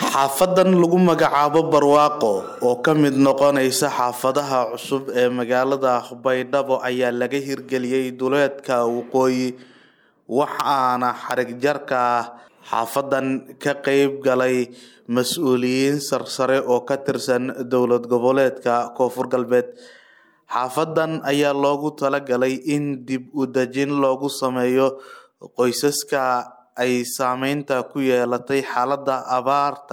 xaafadan lagu magacaabo barwaaqo oo ka mid noqonaysa xaafadaha cusub ee magaalada baydhabo ayaa laga hirgeliyey duleedka waqooyi waxaana xarig jarka xaafadan ka qeyb galay mas-uuliyiin sarsare oo ka tirsan dowlad goboleedka koonfur galbeed xaafadan ayaa loogu talagalay in dib u dejin loogu sameeyo qoysaska ay saameynta ku yeelatay xaalada abaarta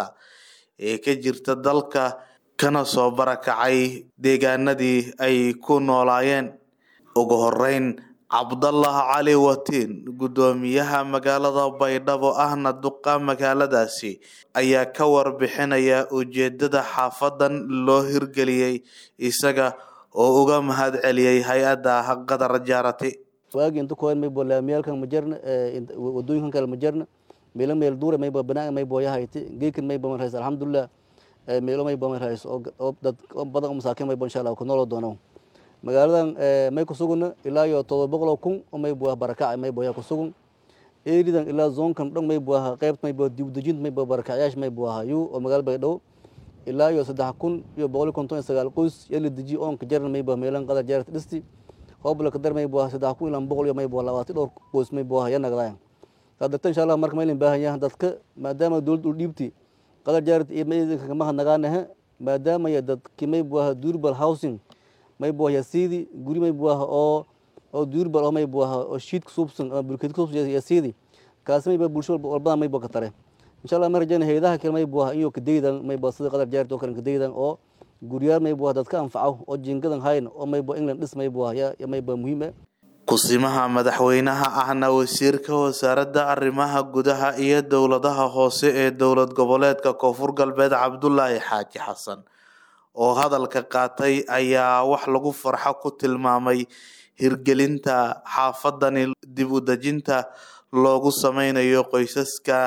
ee ka jirta dalka kana soo barakacay deegaanadii ay ku noolaayeen ugu horeyn cabdallah cali watiin guddoomiyaha magaalada baydhabo ahna duqa magaaladaasi ayaa ka warbixinaya ujeedada xaafadan loo hirgeliyey isaga oo uga mahad celiyey hay-adda qadar jaarati waagi inta koen maybo laamiyaalkan ma jarna wadooyinkan kale ma jarna meelo meel duure maybo banaan maybo yahayti geekan maybo man rays alxamdulilah meelo maybo man rays oo dad badan oo masaakiin maybo insha allah ku nooloo doono magaaladan may kusuguna ilaa iyo todoba boqol oo kun oo maybo ah barakac maybo yaa kusugun eeridan ilaa zoonkan dhan maybo ah qeybta maybo dib dejinta maybo barakacyaasha maybo ah yu oo magaala baydhabo ilaa iyo saddex kun iyo boqol iyo konton iyo sagaal qoys yaa la dejiye oonka jarna maybo meelan qadar jaarta dhisti hoobla kadar maybo ah saddex kun ilaa boqol iyo maybo labaatan dhowr qoys maybo ah yaa nagdayan sadarta insha allah marka maylin baahan yahan dadka maadaama dowladda u dhiibti qadar jaarta iyo maydinka kama hadnagaanaha maadaama ya dadki maybo ah durable housing maybo ah yasiidi guri maybo ah oo oo durable oo maybo ah oo shiid kusuubsan ama bulkeed kusuubsan yasiidi kaasi maybo bulsho walbadan maybo ka tare insha allah ma rajayna hayadaha kale maybo ah iyo kadaydan maybo sida qadar jaarta oo kale kadaydan oo guryaal maybo ah dadka anfaco oo jingadan hayn oo maybo england dhis maybo ah ya maybo muhiim ah kusimaha madaxweynaha ahna wasiirka wasaaradda arrimaha gudaha iyo dowladaha hoose ee dowlad goboleedka koonfur galbeed cabdulaahi xaaji xasan oo hadalka qaatay ayaa wax lagu farxo ku tilmaamay hirgelinta xaafadani dib u dejinta loogu sameynayo qoysaska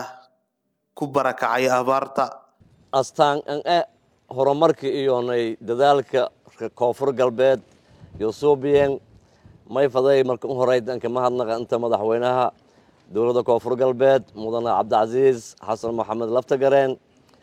ku barakacay abaarta astaan an e horumarka iyonay dadaalka koonfur galbeed iyo suubiyen may faday marka u horeyd anka mahadnaqa inta madaxweynaha dowladda koonfur galbeed mudane cabdicasiis xasan maxamed laftagareen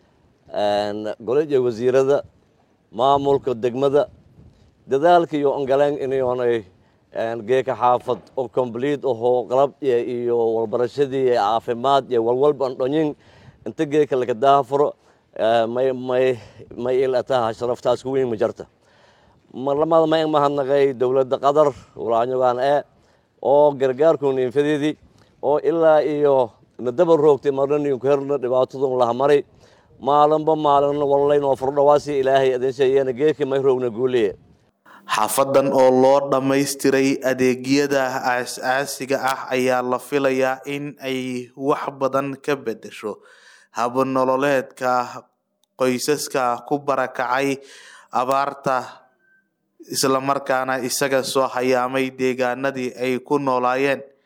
golija wasiirada maamulka degmada dadaalka iyo ongaleen inyoonay geeka xaafad oo complete ahoo qalab iyo walbarashadii caafimaad iyo walwalba an dhonyin inta geeka laka daafuro may may may ilataha sharaftaas ku weyn ma jarta marlamada ma mahadnaqay dowladda qatar walaanyogaan e oo gargaarkuna infadeedii oo ilaa iyo nadaba roogtay marnaniinku herna dhibaatadun lahamaray maalinba maalin wallaynoo furdhawaasi ilaahay adinsheeyana geedka may roogna guuliye xaafadan oo loo dhammaystiray adeegyada aas-aasiga ah ayaa la filayaa in ay wax badan ka bedesho habnololeedka qoysaska ku barakacay abaarta islamarkaana isaga soo hayaamay deegaanadii ay ku noolaayeen